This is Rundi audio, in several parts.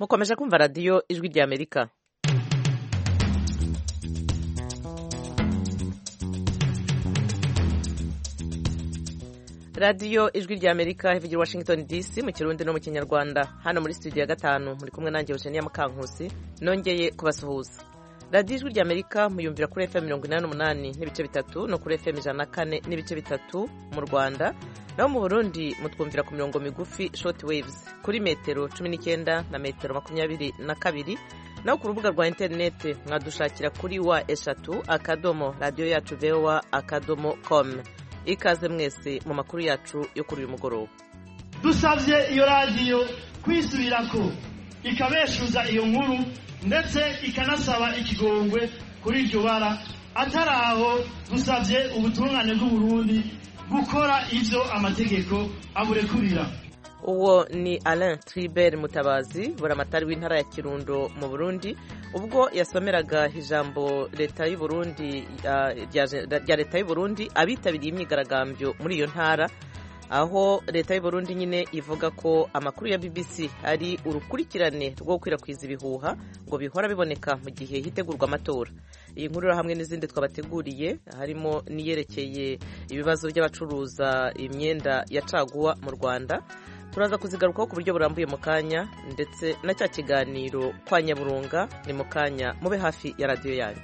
mukomeje kumva radiyo ijwi rya amerika radiyo ijwi rya amerika ivugira washington dc mu kirundi no mu kinyarwanda hano muri studio ya gatanu muri kumwe nanjye eugenia mukankusi nongeye kubasuhuza radiyo ijwi rya amerika muyumvira kuri fm mirongo inani n'umunani n'ibice bitatu no kuri fm ijana na kane n'ibice bitatu mu rwanda naho mu burundi mutwumvira ku mirongo migufi short waves kuri metero cumi n'icyenda na metero makumyabiri na kabiri naho ku rubuga rwa interineti mwadushakira kuri wa eshatu akadomo radiyo yacu voa akadomo com ikaze mwese mu makuru yacu yo kuri uyu mugoroba dusabye iyo radiyo kwisubirako ikabeshuza iyo nkuru ndetse ikanasaba ikigongwe kuri iryo bara atari aho dusabye ubutungane bw'uburundi gukora ibyo amategeko aburekurira uwo ni alain tribert mutabazi buramatari w'intara ya kirundo mu burundi ubwo yasomeraga ijambo leta y'uburundi rya leta y'uburundi abitabiriye imyigaragambyo muri iyo ntara aho leta y'uburundi nyine ivuga ko amakuru ya bbc ari urukurikirane rwo gukwirakwiza ibihuha ngo bihora biboneka mu gihe hitegurwa amatora iyi nkuru hamwe n'izindi twabateguriye harimo n'iyerekeye ibibazo by'abacuruza imyenda ya caguwa mu rwanda turaza kuzigarukaho ku buryo burambuye mu kanya ndetse na cya kiganiro kwa nyaburunga ni mu kanya mube hafi ya radiyo yanyu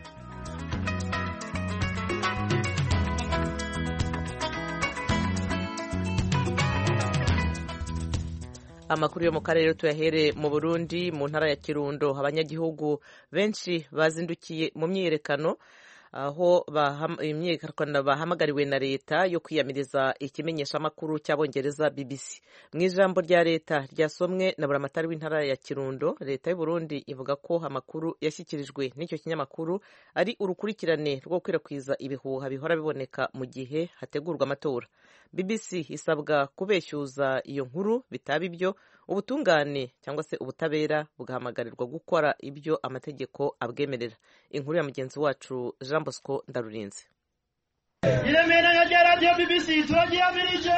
amakuru yo mu karere tuyahere mu burundi mu ntara ya kirundo abanyagihugu benshi bazindukiye mu myiyerekano aho imyiyerekano bahamagariwe na leta yo kwiyamiriza ikimenyeshamakuru cy'abongereza bbc mu ijambo rya leta ryasomwe na buramatari w'intara ya kirundo leta y'uburundi ivuga ko amakuru yashyikirijwe n'icyo kinyamakuru ari urukurikirane rwo gukwirakwiza ibihuha bihora biboneka mu gihe hategurwa amatora bbc isabwa kubeshyuza iyo nkuru bitaba ibyo ubutungane cyangwa se ubutabera bugahamagarirwa gukora ibyo amategeko abwemerera inkuru ya mugenzi wacu jean bosco ndarurinze iremera rya radiyo bbc turagiyamirije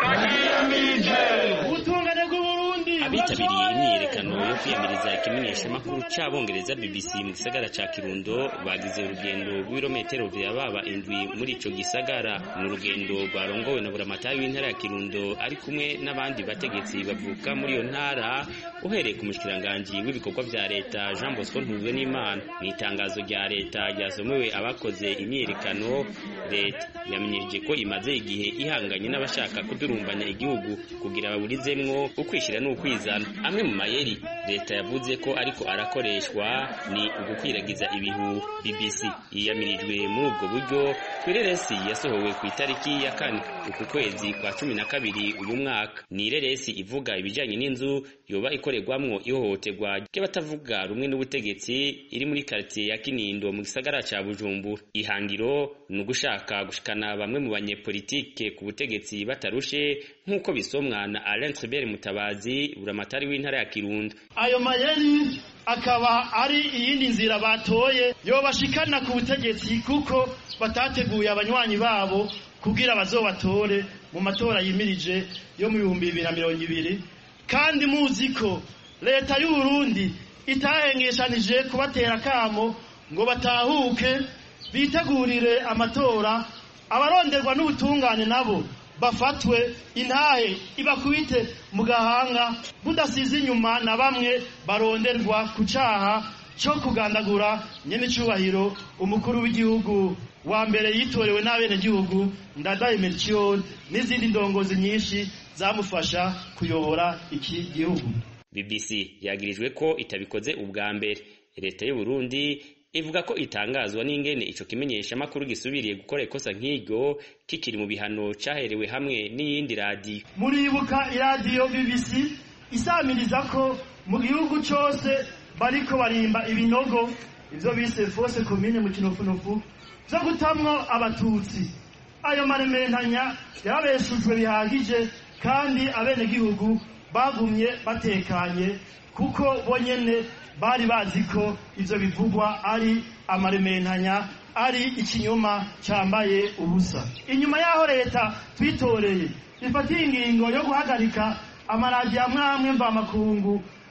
ubutungane bw'uburundi abitabiriye imyiyerekano yo kwiyamiriza ikimenyeshamakuru c'abongereza bbc mu gisagara ca kirundo bagize urugendo rw'ibirometero vyababa indwi muri ico gisagara ni urugendo rwarongowe na buramatari w'intara ya kirundo ari kumwe n'abandi bategetsi bavuka muri iyo ntara uhereye ku mushikiranganji w'ibikorwa vya leta jean bosco ntuzwe n'imana mu itangazo rya leta ryasomewe abakoze imyiyerekano leta yamenyeje ko imaze igihe ihanganye n'abashaka kudurumbanya igihugu kugira baburizemwo ukwishyira n'ukwizana amwe mu mayeri leta yavuze ko ariko arakoreshwa ni ugukwiragiza ibihu bbc yiyamirijwe muri ubwo buryo kw'ireresi yasohowe ku itariki ya kane uku kwezi kwa cumi na kabiri uyu mwaka ni ireresi ivuga ibijanye n'inzu yoba ikorerwamwo ihohoterwa ry'abatavuga rumwe n'ubutegetsi iri muri karitiye ya kinindo mu gisagara ca bujumbura ihangiro ni ugushaka gushikana bamwe mu banyepolitike ku butegetsi batarushe nk'uko bisomwa na Alain Tribert Mutabazi buramatari w'intara ya Kirundo ayo mayeri akaba ari iyindi nzira batoye yobashikana ku butegetsi kuko batateguye abanywanyi babo kugira bazobatore mu matora yimirije yo mu bihumbi bibiri na mirongo ibiri kandi muzi ko leta y'u Burundi itahengeshanije kubatera akamo ngo batahuke bitegurire amatora abaronderwa n'ubutungane nabo bafatwe intahe ibakubite mu gahanga budasize inyuma na bamwe baronderwa ku cyaha cyo kugandagura nyen'icyubahiro umukuru w'igihugu wa mbere yitorewe n'abenegihugu ndadaye melchior n'izindi ndongozi nyinshi zamufasha kuyobora iki gihugu bbc yagirijwe ko itabikoze ubwa mbere leta y'u Burundi ivuga ko itangazwa n'ingene ico kimenyesha makuru gisubiriye gukora ikosa nk'iryo kikiri mu bihano caherewe hamwe n'iyindi radiyo muribuka iradiyo bbc isamiriza ko mu gihugu cose bariko barimba ibinogo ivyo bise fose komine mu kinofunofu vyo gutamwo abatutsi ayo marementanya yarabeshujwe bihagije kandi abenegihugu bagumye batekanye kuko bonyene bari bazi ko ivyo bivugwa ari amarementanya ari ikinyoma cyambaye ubusa inyuma y'aho leta twitoreye ifatiye ingingo yo guhagarika amaradiyo amwe amwe mvamakungu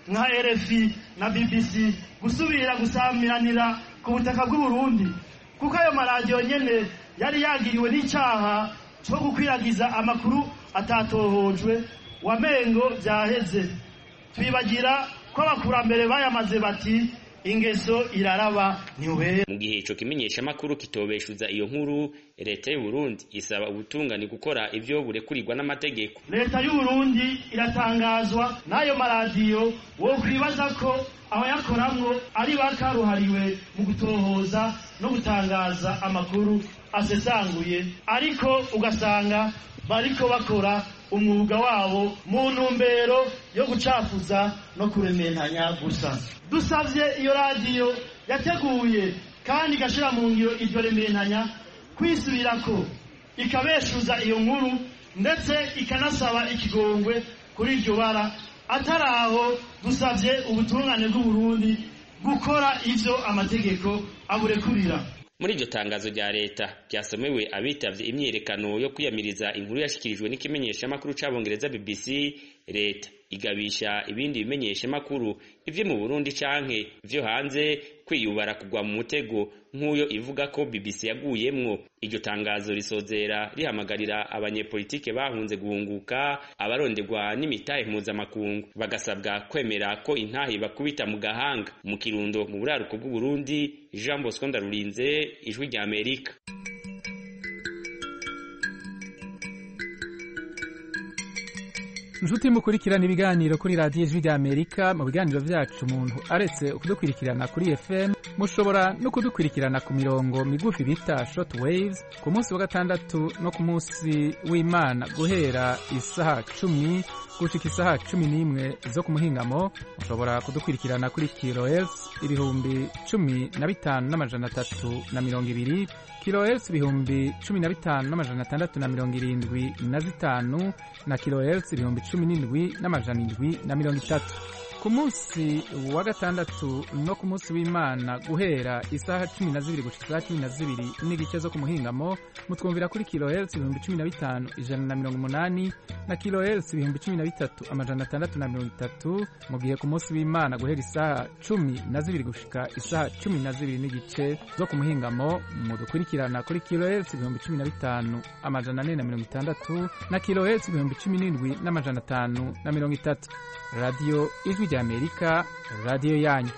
nka rfi na bbc gusubira gusamiranira ku butaka bw'uburundi kuko ayo maradiyo nyene yari yagiriwe n'icyaha cyo gukwiragiza amakuru atatohojwe wamengo byaheze twibagira ko abakurambere bayamaze bati ingeso iraraba ntiwera mu gihe ico kimenyeshamakuru kitobeshuza iyo nkuru leta y'u Burundi isaba ubutungane gukora ivyo burekurirwa n'amategeko leta y'u Burundi iratangazwa n'ayo maradiyo wo kwibaza ko abayakoramwo ari bakaruhariwe mu gutohoza no gutangaza amakuru asesanguye ariko ugasanga bariko bakora umwuga wabo mu ntumbero yo gucafuza no kurementanya gusa dusavye iyo radiyo yateguye kandi igashira mu ngiro iryo rementanya kwisubirako ikabeshuza iyo nkuru ndetse ikanasaba ikigongwe kuri iryo bara atari aho dusavye ubutungane bw'uburundi gukora ivyo amategeko aburekurira muri iryo tangazo rya leta ryasomewe abitavye imyiyerekano yo kwiyamiriza inkuru yashikirijwe n'ikimenyeshamakuru c'abongereza bbc leta igabisha ibindi bimenyeshamakuru ivyo mu burundi canke vyo hanze kwiyubara kugwa mu mutego nk'uyo ivuga ko bbc yaguyemwo iryo tangazo risozera rihamagarira abanyepolitike bahunze guhunguka abaronderwa n'imitahe mpuzamakungu bagasabwa kwemera ko intahe bakubita mu gahanga mu kirundo mu buraruko bw'uburundi jean bosco ndarurinze ijwi rya amerika inshuti mukurikirana ibiganiro kuri radiyo ijwi rya amerika mu biganiro byacu umuntu aretse kudukurikirana kuri fm mushobora no kudukurikirana ku mirongo migufi bita short waves ku munsi wa gatandatu no ku munsi w'imana guhera isaha cumi gushika isaha cumi n'imwe zo ku muhingamo mushobora kudukurikirana kuri kilohertz ibihumbi cumi na bitanu n'amajana atatu na mirongo ibiri kilohertz ibihumbi cumi na bitanu n'amajana atandatu na mirongo irindwi na zitanu na kilohertz ibihumbi cumi n'indwi n'amajana indwi na mirongo itatu ku munsi wa gatandatu no ku munsi w'imana guhera isaha cumi na zibiri gushika isaha cumi na zibiri n'igice zo ku muhingamo mutwumvira kuri kilohertz ibihumbi cumi na bitanu ijana na mirongo umunani na kilohertz ibihumbi cumi na bitatu amajana atandatu na mirongo itatu mu gihe ku munsi w'imana guhera isaha cumi na zibiri gushika isaha cumi na zibiri n'igice zo ku muhingamo mudukurikirana kuri kilohertz ibihumbi cumi na bitanu amajana ane na mirongo itandatu na kilohertz ibihumbi cumi n'indwi n'amajana atanu na mirongo itatu radiyo ijwi rya amerika radiyo yanyu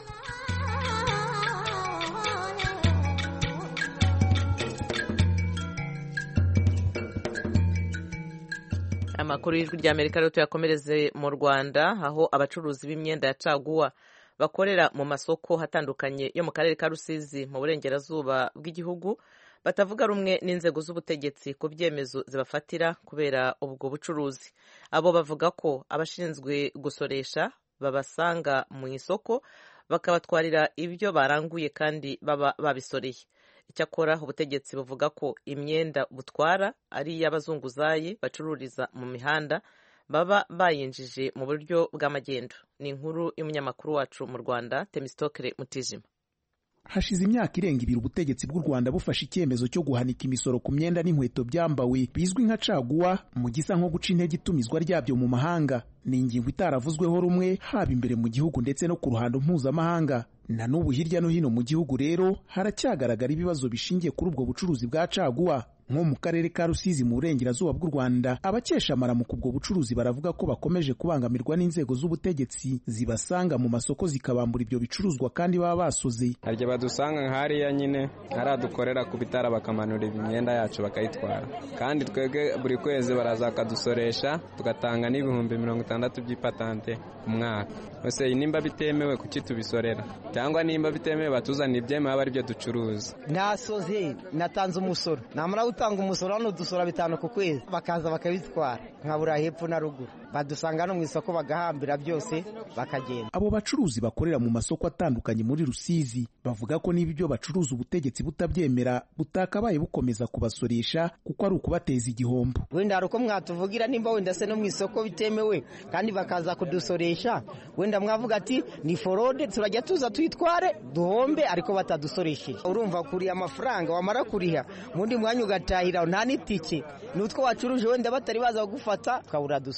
amakuru y'ijwi rya amerika rero tuyakomereze mu rwanda aho abacuruzi b'imyenda ya caguwa bakorera mu masoko hatandukanye yo mu karere ka rusizi mu burengerazuba bw'igihugu batavuga rumwe n'inzego z'ubutegetsi ku byemezo zibafatira kubera ubwo bucuruzi abo bavuga ko abashinzwe gusoresha babasanga mu isoko bakabatwarira ibyo baranguye kandi baba babisoreye icyakora ubutegetsi buvuga ko imyenda butwara ari iy'abazunguzayi bacururiza mu mihanda baba bayinjije mu buryo bw'amagendo ni inkuru y'umunyamakuru wacu mu rwanda temisitokere mutijima hashize imyaka irenga ibiri ubutegetsi bw'u rwanda bufashe icyemezo cyo guhanika imisoro ku myenda n'inkweto byambawe bizwi nka caguwa mu gisa nko guca intege itumizwa ryabyo mu mahanga ni ingingo itaravuzweho rumwe haba imbere mu gihugu ndetse no ku ruhando mpuzamahanga na n'ubu hirya no hino mu gihugu rero haracyagaragara ibibazo bishingiye kuri ubwo bucuruzi bwa caguwa nko mu karere ka rusizi mu burengerazuba bw'u rwanda abakesha amaramuko ubwo bucuruzi baravuga ko bakomeje kubangamirwa n'inzego z'ubutegetsi zibasanga mu masoko zikabambura ibyo bicuruzwa kandi baba basoze harya badusanga nk'hariya nyine hariya dukorera ku bitara bakamanura imyenda yacu bakayitwara kandi twebwe buri kwezi baraza bakadusoresha tugatanga n'ibihumbi mirongo itandatu by'ipatante ku mwaka ese nimba bitemewe kuki tubisorera cyangwa nimba bitemewe batuzanira ibyemewe aba ari byo ducuruza nasoze natanze umusoro namara gutanga umusoro hano dusora bitanu ku kwezi bakaza bakabitwara nkabura hepfo na ruguru badusanga no mu isoko bagahambira byose bakagenda abo bacuruzi bakorera mu masoko atandukanye muri rusizi bavuga ko niba ibyo bacuruza ubutegetsi butabyemera butakabaye bukomeza kubasoresha kuko ari ukubateza igihombo wenda hari uko mwatuvugira nimba wenda se no mu isoko bitemewe kandi bakaza kudusoresha wenda mwavuga ati ni forode turajya tuza tuyitware duhombe ariko batadusoresheje urumva kuriha amafaranga wamara kuriha mundi mwanya ugatahira nta n'itike n'utwo wacuruje wenda batari baza kugufata ukabura dusoze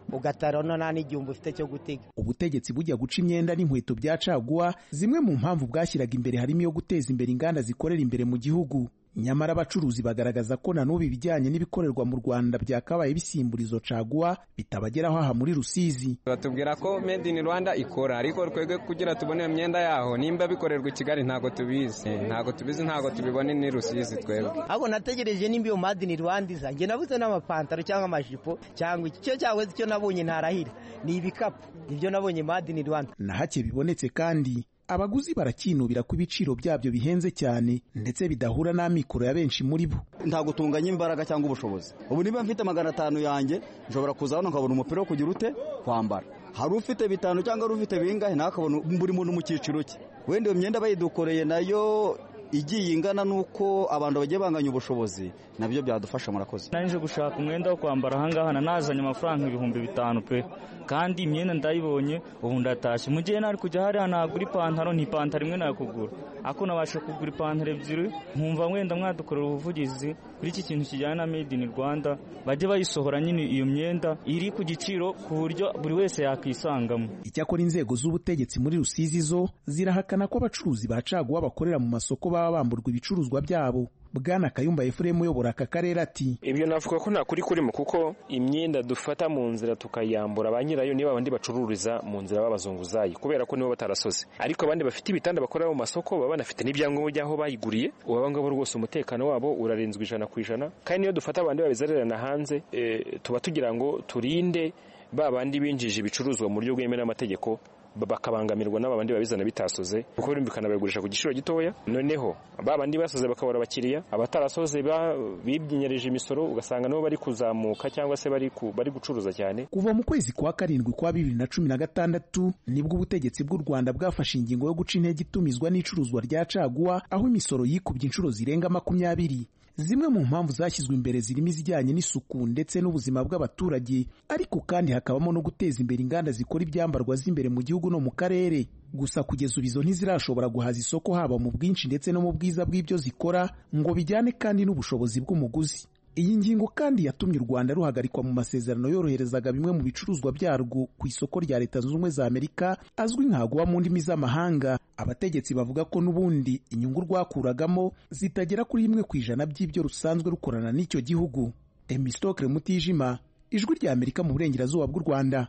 ugatarana nta n'igihumbi ufite cyo gutega ubutegetsi bujya guca imyenda n'inkweto bya caguwa zimwe mu mpamvu bwashyiraga imbere harimo iyo guteza imbere inganda zikorera imbere mu gihugu nyamara abacuruzi bagaragaza ko na n'ubu ibijyanye n'ibikorerwa mu rwanda byakabaye bisimburizo caguwa bitabageraho aha muri rusizi batubwira ko made in rwanda ikora ariko twebwe kugira tubone iyo myenda yaho nimba bikorerwa i kigali ntabwo tubizi ntabwo tubizi ntabwo tubibone ni rusizi twebwe ahubwo nategereje nimba iyo made in rwanda iza njye nabuze n'amapantaro cyangwa amajipo cyangwa iki cyo cyangwa icyo nabonye ntarahira ni ibikapu ibyo nabonye made in rwanda na hake bibonetse kandi abaguzi barakinubira ko ibiciro byabyo bihenze cyane ndetse bidahura n'amikoro ya benshi muri bo ntabwo tunganya imbaraga cyangwa ubushobozi ubu niba mfite magana atanu yanjye nshobora kuza hano nkabona umupira wo kugira ute kwambara hari ufite bitanu cyangwa hari ufite bingahe nawe akabona buri muntu mu cyiciro cye wenda iyo myenda bayidukoreye nayo igiye ingana n'uko abantu bagiye banganya ubushobozi nabyo byadufasha murakoze nje gushaka umwenda wo kwambara ahangaha nazanye amafaranga ibihumbi bitanu pe kandi imyenda ndayibonye ubu ndatashye mu gihe nari kujya hariya nagura ipantaro ntipantaro imwe nakugura ako nabasha kugura ipantaro ebyiri nkumva wenda mwadukorera ubuvugizi kuri iki kintu kijyanye na made in rwanda bajye bayisohora nyine iyo myenda iri ku giciro ku buryo buri wese yakisangamo icyakora inzego z'ubutegetsi muri rusizi zo zirahakana ko abacuruzi ba caguwa bakorera mu masoko baba bamburwa ibicuruzwa byabo bwana kayumba efuremu uyobora aka karere ati ibyo navuga ko nta kuri kurimo kuko imyenda dufata mu nzira tukayambura ba nyirayo niba abandi bacururiza mu nzira b'abazunguzayi kubera ko nibo batarasoze ariko abandi bafite ibitanda bakorera mu masoko baba banafite n'ibyangombwa by'aho bayiguriye ubu ngabo rwose umutekano wabo urarinzwe ijana ku ijana kandi niyo dufata abandi babizererana hanze tuba tugira ngo turinde ba bandi binjije ibicuruzwa mu buryo bwemewe n'amategeko bakabangamirwa n'aba bandi babizana bitasoze kuko birumvikana babigurisha ku giciro gitoya noneho ba bandi basoze bakabura abakiriya abatarasoze bibyinyereje imisoro ugasanga nabo bari kuzamuka cyangwa se bari bari gucuruza cyane kuva mu kwezi kwa karindwi kwa bibiri na cumi na gatandatu nibwo ubutegetsi bw'u rwanda bwafashe ingingo yo guca intege itumizwa n'icuruzwa rya caguwa aho imisoro yikubye inshuro zirenga makumyabiri zimwe mu mpamvu zashyizwe imbere zirimo izijyanye n'isuku ndetse n'ubuzima bw'abaturage ariko kandi hakabamo no guteza imbere inganda zikora ibyambarwa z'imbere mu gihugu no mu karere gusa kugeza ubu izo ntizirashobora guhaza isoko haba mu bwinshi ndetse no mu bwiza bw'ibyo zikora ngo bijyane kandi n'ubushobozi bw'umuguzi iyi ngingo kandi yatumye u rwanda ruhagarikwa mu masezerano yoroherezaga bimwe mu bicuruzwa byarwo ku isoko rya leta zunze ubumwe za amerika azwi nkaguwa mu ndimi z'amahanga abategetsi bavuga ko n'ubundi inyungu rwakuragamo zitagera kuri rimwe ku ijana by'ibyo rusanzwe rukorana n'icyo gihugu emisitokere mutijima ijwi rya amerika mu burengerazuba bw'u rwanda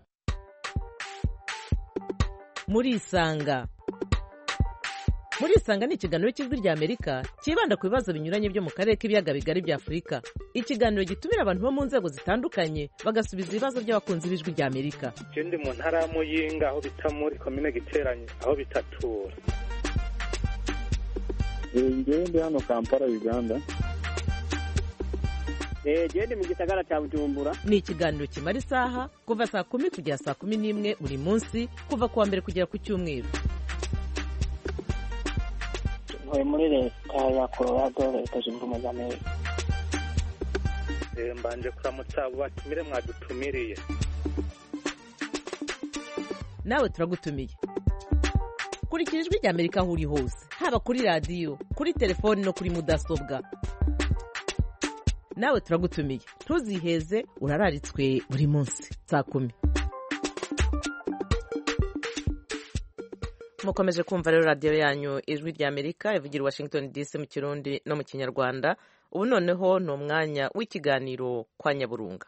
muri isanga muri isanga ni ikiganiro cy'ijwi rya amerika cyibanda ku bibazo binyuranye byo mu karere k'ibiyaga bigari bya afurika ikiganiro gitumira abantu bo mu nzego zitandukanye bagasubiza ibibazo by'abakunzi b'ijwi rya amerika ndi mu ntara ya muyinga aho bita muri komine giteranye aho bitatura ngewe ndi hano kampala uganda genda mu gisagara cya bujumbura ni ikiganiro kimara isaha kuva saa kumi kugera saa kumi n'imwe buri munsi kuva ku wa mbere kugera ku cyumweru ntuye muri leta ya colorado leta zunze ubumwe za amerika mbanje kuramutsa abo batumire mwadutumiriye nawe turagutumiye kurikira ijwi rya amerika aho uri hose haba kuri radiyo kuri telefoni no kuri mudasobwa nawe turagutumiye ntuziheze urararitswe buri munsi saa kumi mukomeje kumva rero radiyo yanyu ijwi rya amerika ivugira washington dc mu kirundi no mu kinyarwanda ubu noneho ni umwanya w'ikiganiro kwa nyaburunga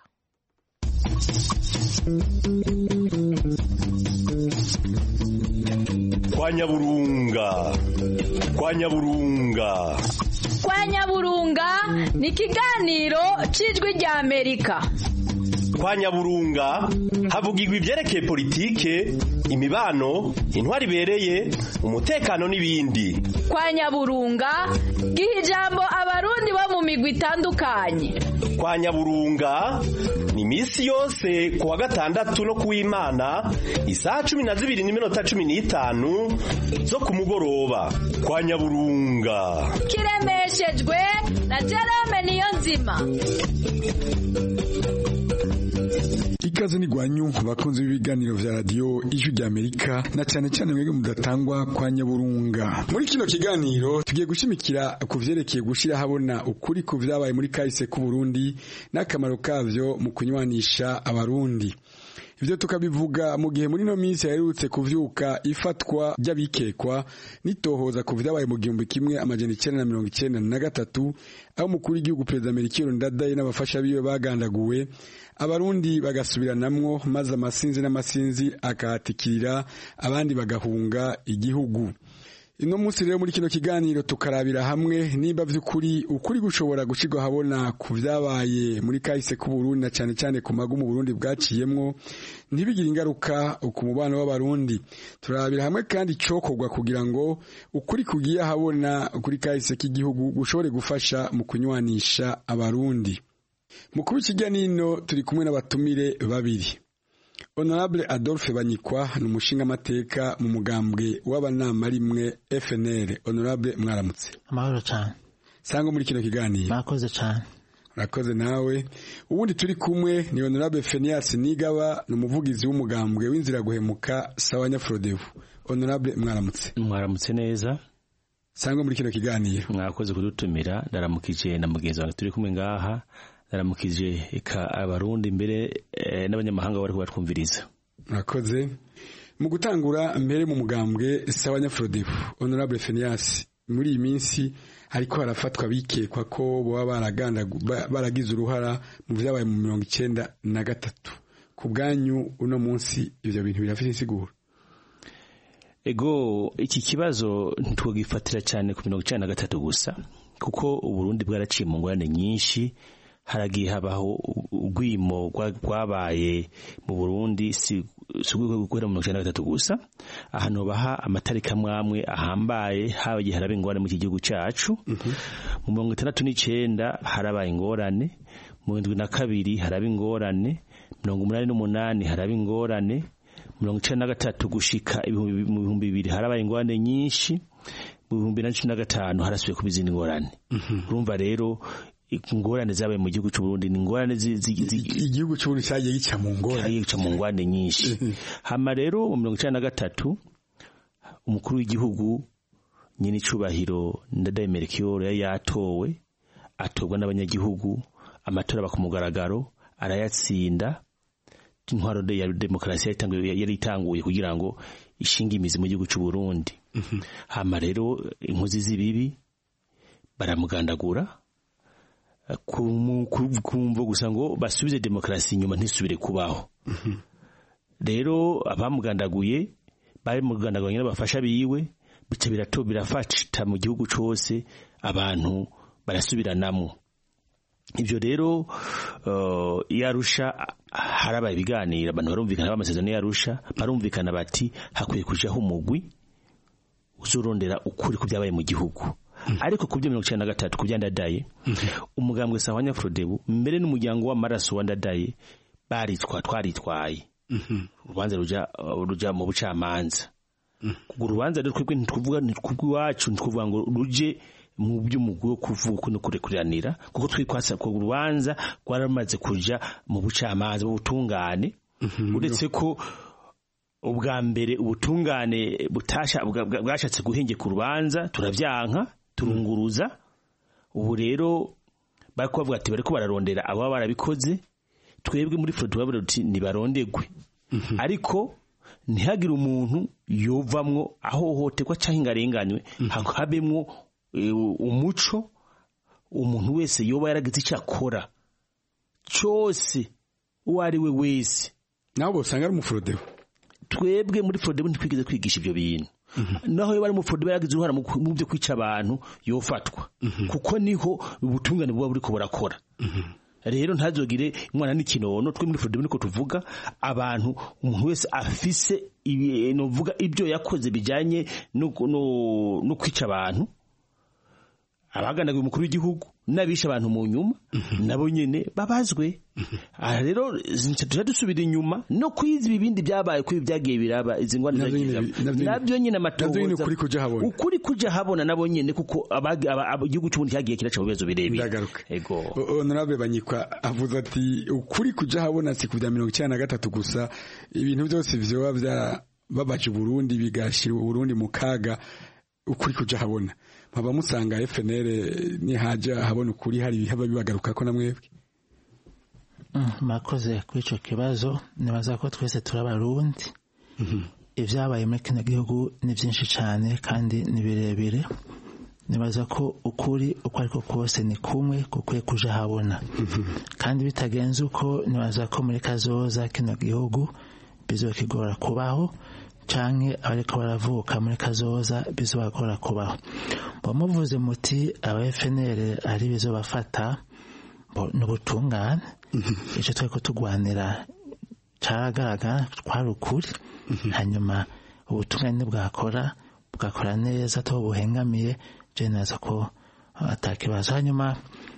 kwa nyaburunga kwa nyaburunga kwa nyaburunga ni ikiganiro cy'ijwi rya amerika kwa nyaburunga havugirwa ibyerekeye politike imibano intwari ibereye umutekano n'ibindi kwa nyaburunga giha ijambo abarundi bo mu migwi itandukanye kwa nyaburunga ni iminsi yose ku wa gatandatu no ku w'imana isaha cumi na zibiri n'iminota cumi n'itanu zo ku mugoroba kwa nyaburunga kiremeshejwe na jerome niyo nzima ikaze ni gwanyu bakunzi b'ibiganiro vya radio ijwi rya Amerika na cyane cyane mwebwe mudatangwa kwa nyaburunga muri kino kiganiro tugiye gushimikira ku vyerekeye gushira habona ukuri ku vyabaye muri kahise ku Burundi n'akamaro kavyo mu kunywanisha abarundi ivyo tukabivuga mu gihe muri no minsi yaherutse kuvyuka ifatwa ry'abikekwa nitohoza ku vyabaye mu gihumbi kimwe amajana icenda na mirongo icenda na gatatu aho umukuru w'igihugu perezida Melchior Ndadaye n'abafasha biwe bagandaguwe abarundi bagasubiranamwo maze amasinzi n'amasinzi akahatikirira abandi bagahunga igihugu ino munsi rero muri kino kiganiro tukarabira hamwe nimba vy'ukuri ukuri gushobora gushirwa habona ku vyabaye muri kahise k'uburundi na cane cane ku magumu Burundi bwaciyemwo ntibigire ingaruka ku mubano w'abarundi turabira hamwe kandi cokorwa kugira ngo ukuri kugiye habona kuri kahise k'igihugu gushobore gufasha mu kunywanisha abarundi mu kuba ikiganiro turi kumwe n'abatumire babiri honorable adolphe banyikwa ni umushingamateka mu mugambwe w'abanama rimwe fnr honorable mwaramutse amahoro cyane sanga muri kino kiganiro mwakoze cyane urakoze nawe ubundi turi kumwe ni honorable fenias nigaba ni umuvugizi w'umugambwe w'inzira guhemuka sawa nyafrodevu honorable mwaramutse mwaramutse neza sanga muri kino kiganiro mwakoze kudutumira ndaramukije na mugenzi wanjye turi kumwe ngaha naramukije eka abarundi mbere e, n'abanyamahanga bari kubatwumviriza murakoze mu gutangura mbere mu mugambwe sawa nyafrodevu honorable fenias muri iyi minsi ariko harafatwa bikekwa ko baba baragize uruhara mu vyabaye mu mirongo icenda na gatatu ku bwanyu uno munsi ivyo bintu birafite insiguro ego iki kibazo ntitwogifatira cyane ku mirongo icenda na gatatu gusa kuko uburundi bwaraciye mu ngorane nyinshi haragiye habaho urwimo rwabaye mu burundi si guhera mu mirongo icenda na gatatu gusa ahantu baha amatariki amwe amwe ahambaye habagiye haraba ingorane mu iki gihugu cacu mu mirongo itandatu n'icenda harabaye ingorane mu ndwi na kabiri haraba ingorane mirongo umunani n'umunani haraba ingorane mirongo icenda na gatatu gushika mu bihumbi bibiri harabaye ingorane nyinshi mu bihumbi na cumi na gatanu harasubiye kuba izindi ngorane urumva rero ingorane zabaye mu gihugu cy'uburundi ni ingorane igihugu cy'uburundi cyagiye gica mu ngorane gica mu ngorane nyinshi hama rero mu mirongo icenda na gatatu umukuru w'igihugu nyine icubahiro ndadaye melchior yari yatowe atorwa n'abanyagihugu amatora aba ku mugaragaro arayatsinda intwaro ya demokarasi yari itanguye kugira ngo ishinge imizi mu gihugu cy'uburundi hama rero inkozi z'ibibi baramugandagura kumva gusa ngo basubize demokarasi inyuma ntisubire kubaho rero abamugandaguye bamugandaguye n'abafasha biwe bica birato birafata mu gihugu cyose abantu barasubiranamo ibyo rero yarusha harabaye ibiganiro abantu barumvikana b'amasezerano yarusha barumvikana bati hakwiye kujaho umugwi uzurondera ukuri ku byabaye mu gihugu ariko ku byo mirongo icyenda na gatatu ku byandadaye umugambwe sawa nyafrodebu mbere n'umuryango w'amaraso wa ndadaye baritwa twaritwaye urubanza ruja mu bucamanza urwo rubanza rero twebwe ntitwuvuga ntitwubw'iwacu ntitwuvuga ngo ruje mu by'umugwi wo kuvuka no kurekuranira kuko twitwasa ko urubanza rwaramaze kuja mu bucamanza mu butungane uretse ko ubwa mbere ubutungane butasha bwashatse guhengeka urubanza turavyanka turunguruza ubu rero bariko bavuga ati bariko bararondera ababa barabikoze twebwe muri fro tubabwira tuti nibarondegwe ariko ntihagire umuntu yovamwo ahohoterwa canke ingarenganywe habemwo umuco umuntu wese yoba yaragize icyo akora cyose uwo ari we wese nawe usanga ari umuforodebo twebwe muri forodebo ntitwigeze kwigisha ibyo bintu naho iyo bari mu forodebo yaragize uruhara mu byo kwica abantu yofatwa kuko niho ubutungane buba buriko burakora rero ntazogire umwana n'ikinono twe muri forodebo niko tuvuga abantu umuntu wese afise novuga ibyo yakoze bijyanye no kwica abantu abaganaga umukuru w'igihugu n'abishe abantu mu nyuma nabo nyene babazwe aha rero tuja dusubira inyuma no kwiza ibindi byabaye kuri byagiye biraba izi ngwani nabyo nyene amatohoza ukuri kuja habona nabo nyene kuko igihugu cy'ubundi cyagiye kiraca mu bibazo birebire ego honorable banyikwa avuze ati ukuri kuja habona si ku bya mirongo icyenda na gatatu gusa ibintu byose vyoba byarababaje uburundi bigashira uburundi mu kaga ukuri kuja habona nkaba musanga FNL nihaja habona ukuri hari haba bibagaruka ko namwebwe murakoze kuri icyo kibazo nibaza ko twese turabarundi ibyabaye muri kino gihugu ni byinshi cyane kandi ni birebire nibaza ko ukuri uko ariko kose ni kumwe gukwiye kuja habona kandi bitagenze uko nibaza ko muri kazoza kino gihugu bizokigora kubaho canke abariko baravuka muri kazoza bizobagora kubaho bamuvuze muti aba FNL ari bizobafata n'ubutungane icyo twari kutugwanira caragaragara twari ukuri hanyuma ubutungane bwakora bugakora neza aho buhengamiye je neza ko atakibazo hanyuma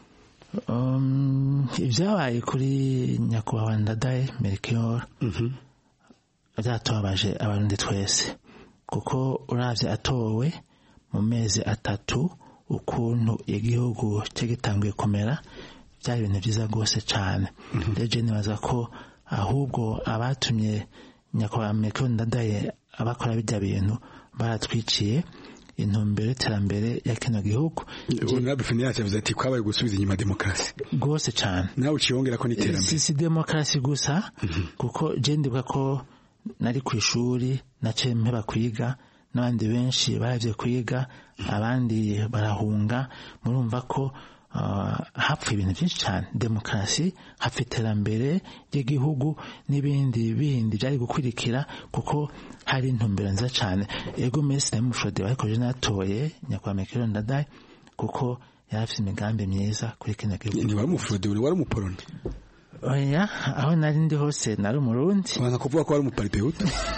ibyabaye kuri nyakubahwa ndadaye melchior byatubabaje abarundi twese kuko uravye atowe mu mezi atatu ukuntu igihugu cye gitanguye kumera byari ibintu byiza rwose cyane rero nibaza ko ahubwo abatumye nyakubahwa melchior ndadaye abakora bijya bintu baratwiciye intumbero y'iterambere ya kino gihugu honorable feniyasi yavuze ati kwabaye gusubiza inyuma demokarasi rwose cyane nawe uciyongera ko n'iterambere si si demokarasi gusa kuko je ndibuka ko nari ku ishuri naciye mpeba kwiga n'abandi benshi baravye kwiga abandi barahunga murumva ko hapfa ibintu byinshi cyane demokarasi hapfa iterambere ry'igihugu n'ibindi bindi byari gukurikira kuko hari intumbero nziza cyane ego mesi na mufrode ariko je natoye nyakubahwa mekero ndadaye kuko yari afite imigambi myiza kuri kino gihugu ni wari umufrode uri wari umuporoni oya aho nari ndi hose nari umurundi waza kuvuga ko wari umuparipehutu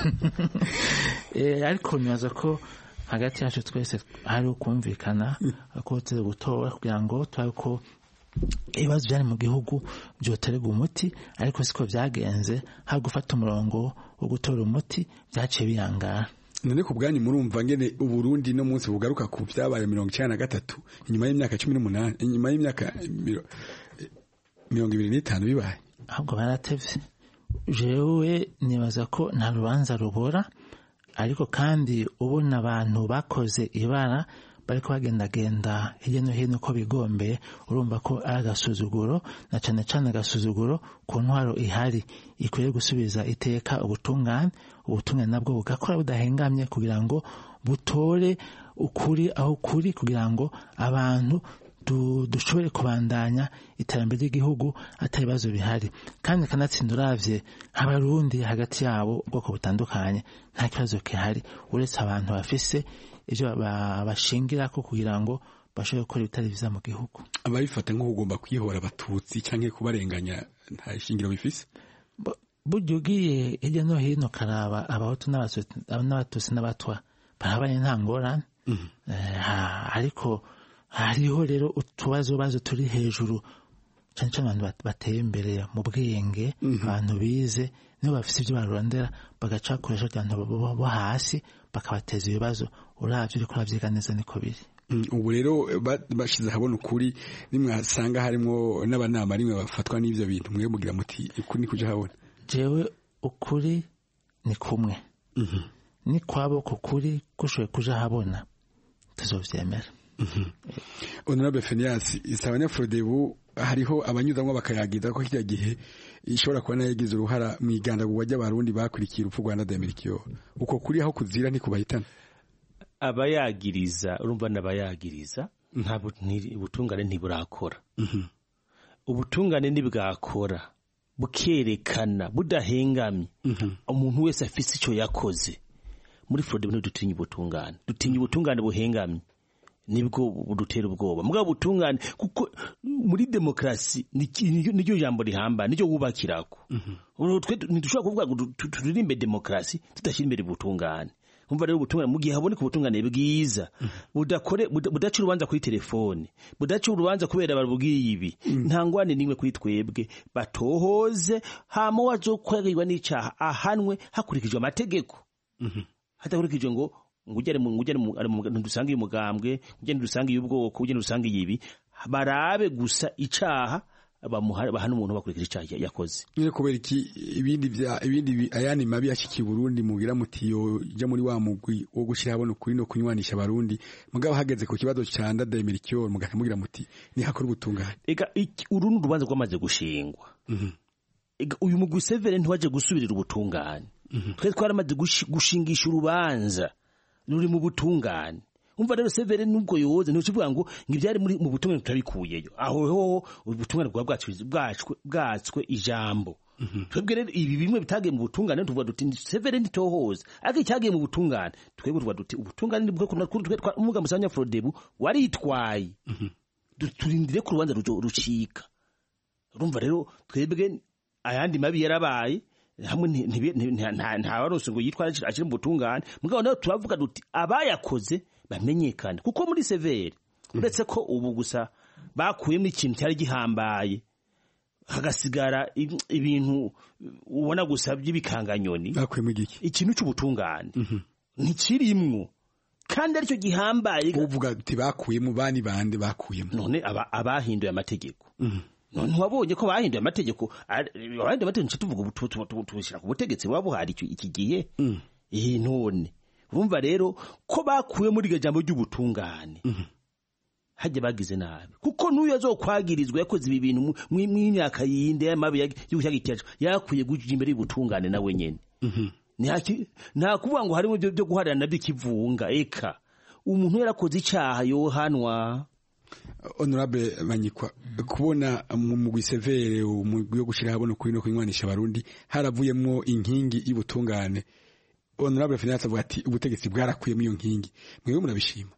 ariko nibaza ko hagati yacu twese hari ukumvikana ko tuzi gutora kugira ngo turabe ko ibibazo byari mu gihugu byoterwa umuti ariko siko byagenze hari gufata umurongo wo gutora umuti byaciye biyangara none ku bwanyu murumva ngene uburundi no munsi bugaruka ku byabaye mirongo icyenda na gatatu inyuma y'imyaka cumi n'umunani inyuma y'imyaka mirongo ibiri n'itanu bibaye ahubwo baratevye jewe nibaza ko nta rubanza rubora ariko kandi ubona abantu bakoze ibara bariko bagendagenda hirya no hino uko bigombeye urumva ko ari agasuzuguro na cane cane agasuzuguro ku ntwaro ihari ikwiye gusubiza iteka ubutungane ubutungane nabwo bugakora budahengamye kugira ngo butore ukuri aho kuri kugira ngo abantu dushobore kubandanya iterambere ry'igihugu atari ibibazo bihari kandi kanatsinda uravye abarundi hagati yabo ubwoko butandukanye nta kibazo gihari uretse abantu bafise ivyo bashingirako kugira ngo bashobore gukora ibitari vyiza mu gihugu ababifata nko kugomba kwihora abatutsi canke kubarenganya nta shingiro bifise burya ugiye hirya no hino karaba abahutu n'abatutsi n'abatwa barabanye nta ngorane ariko hariho rero utubazo bazo turi hejuru cyane cyane abantu bateye imbere mu bwenge abantu bize nibo bafite ibyo barondera bagaca bakoresha abantu bo hasi bakabateza ibibazo urabyo uriko urabyiga neza niko biri ubu rero bashize ahabona ukuri nimwasanga harimo n'abanama rimwe bafatwa n'ibyo bintu mwe mugira muti ukuri ni kuja habona jewe ukuri ni kumwe ni kwabo ku kuri kushoboye kuja habona tuzovyemera honorable fenias isaba abanyafrodebu hariho abanyuzamwo bakayagiza ko kirya gihe ishobora kuba nayo yagize uruhara mu igandagurwa ry'abarundi bakurikiye urupfu rwa ndademerikiyo uko kuri aho kuzira ntikubahitana abayagiriza urumva n'abayagiriza ntabwo ubutungane ntiburakora ubutungane ntibwakora bukerekana budahengamye umuntu wese afite icyo yakoze muri forode ntidutinya ubutungane dutinya ubutungane buhengamye nibwo budutera ubwoba mugabo ubutungane kuko muri demokarasi niryo jambo rihamba niryo wubakirako ntidushobora kuvuga ngo turirimbe demokarasi tudashyira imbere ubutungane umva rero ubutungane mu gihe haboneka ubutungane bwiza budakore budaca urubanza kuri telefone budaca urubanza kubera barubwiye ibi nta ngwane n'imwe kuri twebwe batohoze hama wazokorerwa n'icaha ahanwe hakurikijwe amategeko hadakurikijwe ngo ngujyane mu ngujyane mu dusanga uyu mugambwe ngujyane dusanga uyu bwoko ngujyane dusanga ibi barabe gusa icaha bahana umuntu bakurikije icyaha yakoze nyine kubera iki ibindi bya ibindi ayandi mabi yashikiye Burundi mugira muti yo ja muri wa mugwi wo gushira habona ukuri no kunywanisha abarundi mugabo hageze ku kibazo ca ndademirikiyo mugana mugira muti ni hakora ubutungane ega uru ni urubanza rwamaze gushingwa ega uyu mugwi severe ntiwaje gusubirira ubutungane twe twaramaze gushi- gushingisha urubanza ruri mu butungane umva rero severe nubwo yoze ntukivuga ngo ngo ibyari muri mu butungane turabikuyeyo aho hoho ubutungane bwa bwacu bwacwe bwatswe ijambo twebwe rero ibi bimwe bitagiye mu butungane tuvuga duti severe ntitohoza ariko icyagiye mu butungane twebwe tuvuga duti ubutungane ni bwo kuna kuri twe twa- umuga musanya Frodebu waritwaye Du- turindire ko urubanza rujo- rucika urumva rero twebwe ayandi mabi yarabaye hamwe nti- ntibi- nti- nta- nta- nta warose ngo yitwara akiri mu butungane mugabo nawe turavuga duti abayakoze bamenyekane kuko muri severe uretse ko ubu gusa bakuyemo ikintu cyari gihambaye hagasigara ib- ibintu ubona gusa by'ibikanganyoni bakuyemo igiki ikintu cy'ubutungane ntikirimwo kandi aricyo gihambaye uvuga ati bakuyemo bani bande bakuyemo none aba- abahinduye amategeko none wabonye ko bahinduye amategeko ari- abahinduye amategeko nce tuvuga ubu tu- tu- tu- tubishyira ku butegetsi buba buhari icyo- iki gihe iyi none urumva rero ko bakuye muri iryo jambo ry'ubutungane hajya bagize nabi kuko n'uyu azokwagirizwa yakoze ibi bintu mu- mu- mw'imyaka yindi y'amabi y'ubushyagicacu yakwiye guja imbere y'ubutungane nawe nyene Ntihaki- nta kuvuga ngo harimo ibyo byo guharira nabyo ikivunga eka umuntu yarakoze icyaha yohanwa honorable manyikwa kubona mu mugwi severe umugwi wo gushira habona kuri no kunywanisha abarundi haravuyemo inkingi y'ubutungane honorable finance avuga ati ubutegetsi bwarakuyemo iyo nkingi mwewe murabishima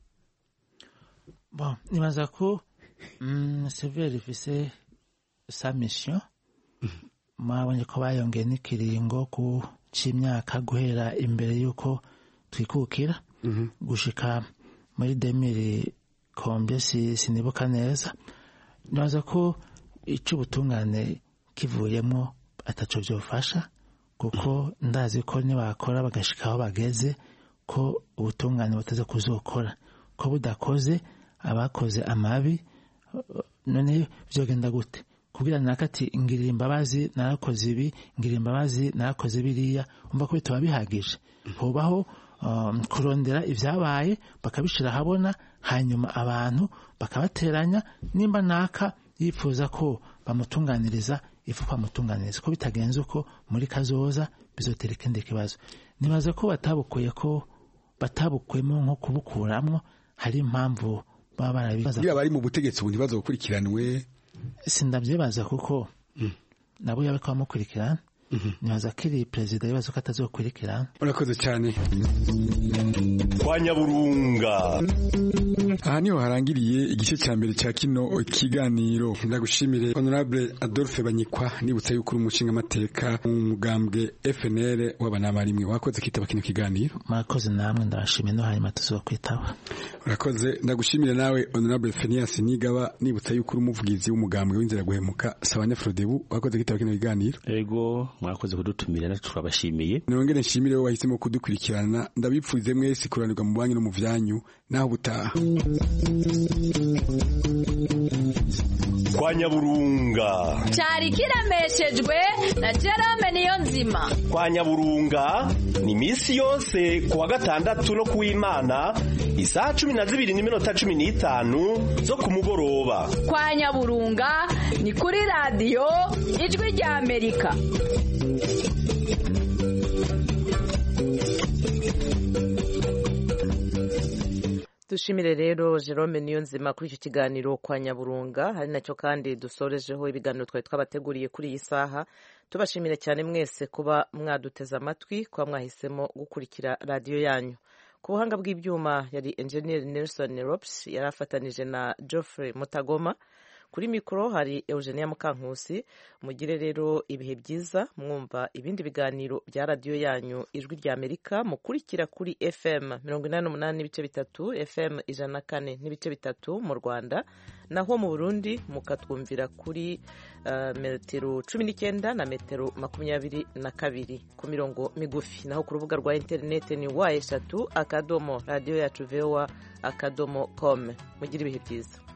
bon nibaza ko mm, severe ifise sa mission mwabonye ko bayongeye n'ikiringo ku c'imyaka guhera imbere y'uko twikukira gushika muri demiri kombe si, sinibuka neza nibaza ko ic'ubutungane kivuyemo ataco vyofasha kuko ndazi ko nibakora bagashika aho bageze ko ubutungane butaza kuzokora ko budakoze abakoze amabi none vyogenda gute kubwira naka ati ngirira imbabazi narakoze ibi ngirira imbabazi narakoze biriya umva ko bitaba bihagije hubaho um, kurondera ivyabaye bakabishira ahabona hanyuma abantu bakabateranya nimba naka yifuza ko bamutunganiriza ifu bamutunganiriza ko bitagenze uko muri kazoza bizotera ikindi kibazo nibaza ko batabukuye ko batabukuyemo nko kubukuramwo hari impamvu baba barabibaza kugira bari mu butegetsi ubu ntibazo gukurikiranwe sindavyibaza kuko nabo yabe ko bamukurikirana nibaza ko iri perezida yibaza ko atazokurikirana urakoze cyane kwa nyaburunga aha niho harangiriye igice cya mbere cya kino kiganiro ndagushimire honorable adolphe banyikwa nibutsa yuko uri umushinga amateka mu mugambwe fnr w'abanabarimwe wakoze kitaba kino kiganiro murakoze namwe ndabashimiye no hanyuma tuzokwitaba urakoze ndagushimire nawe honorable fenias nigaba nibutsa yuko uri umuvugizi w'umugambwe w'inzira guhemuka sabanya frodebu wakoze kitaba kino kiganiro ego mwakoze kudutumira natwe turabashimiye nongere nshimire wowe wahisemo kudukurikirana ndabipfuze mwese kuranirwa mu banyu no mu vyanyu naho butaha kwa nyaburunga cyari kiremeshejwe na Jerome niyo nzima kwa nyaburunga ni misi yose kuwa gatandatu no kuw'imana isaha cumi na zibiri n'iminota cumi n'itanu zo ku mugoroba kwa nyaburunga ni kuri radiyo ijwi rya amerika dushimire rero Jerome Niyonzima kuri icyo kiganiro kwa Nyaburunga hari nacyo kandi dusorejeho ibiganiro twari twabateguriye kuri iyi saha tubashimire cyane mwese kuba mwaduteze amatwi kuba mwahisemo gukurikira radiyo yanyu ku buhanga bw'ibyuma yari enjeniyeri Nelson Rops yari afatanije na Geoffrey Mutagoma kuri mikoro hari Eugenia Mukankusi mugire rero ibihe byiza mwumva ibindi biganiro bya radiyo yanyu ijwi rya Amerika mukurikira kuri FM mirongo inani n'umunani n'ibice bitatu FM ijana na kane n'ibice bitatu mu Rwanda naho mu Burundi mukatwumvira kuri uh, metero cumi n'icyenda na metero makumyabiri na kabiri ku mirongo migufi naho ku rubuga rwa interineti ni wa eshatu akadomo radiyo yacu voa akadomo com mugire ibihe byiza